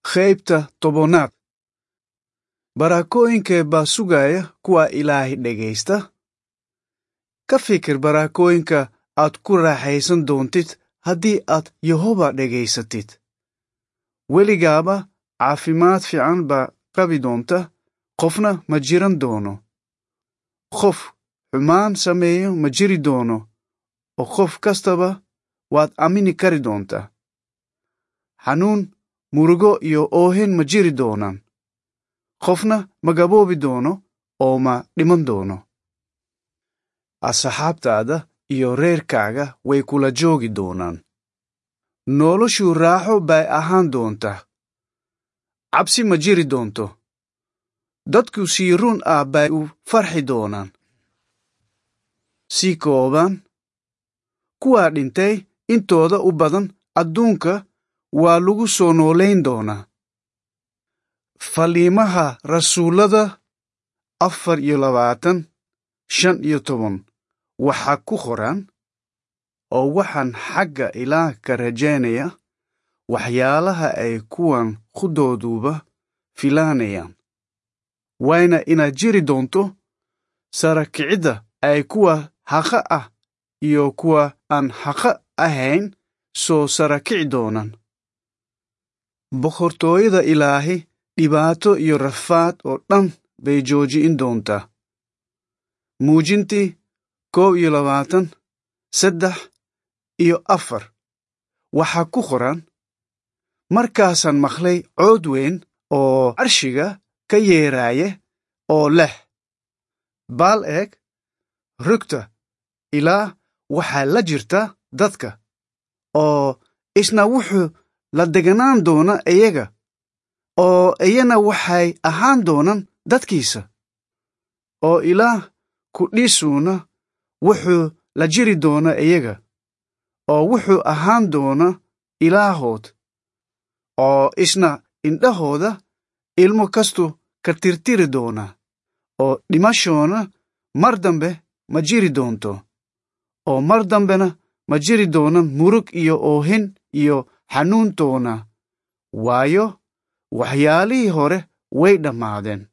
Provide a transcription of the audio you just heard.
qaybta tobannaad baraakooyinkee baa sugaya kuwa ilaahay dhegaysta ka fikir baraakooyinka aad ku raaxaysan doontid haddii aad yehoba dhegaysatid weligaaba caafimaad fiican baa qabi doonta qofna ma jiran doono qof xumaan sameeyo ma jiri doono oo qof kastaba waad aamini kari doontaa xanuun murugo iyo oohin ma jiri doonaan qofna ma gaboobi doono oo ma dhiman doono asxaabtaada iyo reerkaaga way kula joogi doonaan noloshu raaxo bay ahaan doontaa cabsi ma jiri doonto dadku sii run ah bay u farxi doonaan si kooban kuwaa dhintay intooda u badan adduunka waa lagu soo noolayn doonaa faliimaha rasuullada afar iyo labaatan shan iyo toban waxaa ku qoran oo waxaan xagga ilaah ka rajaynaya waxyaalaha ay kuwan khudooduba filaanayaan wayna inaad jiri doonto sarakicidda ay kuwa haqa ah iyo kuwa aan haqa ahayn soo sarakici doonaan boqortooyada ilaahi dhibaato iyo rafaad oo dhan bay jooji'in doontaa muujintii koob iyo labaatan saddex iyo afar waxaa ku qoran markaasaan maqlay cood weyn oo carshiga ka yeeraaye oo leh baal eeg rugta ilaa waxaa la jirta dadka oo isna wuxuu la deganaan doona iyaga oo iyana waxay ahaan doonaan dadkiisa oo ilaah kudhiisuuna wuxuu la jiri doona iyaga oo wuxuu ahaan doona ilaahood oo isna indhahooda ilmo kastu ka tirtiri doona oo dhimashoona mar dambe ma jiri doonto oo mar dambena ma jiri doonan murug iyo oohin iyo xanuuntoona waayo waxyaalihii hore way dhammaadeen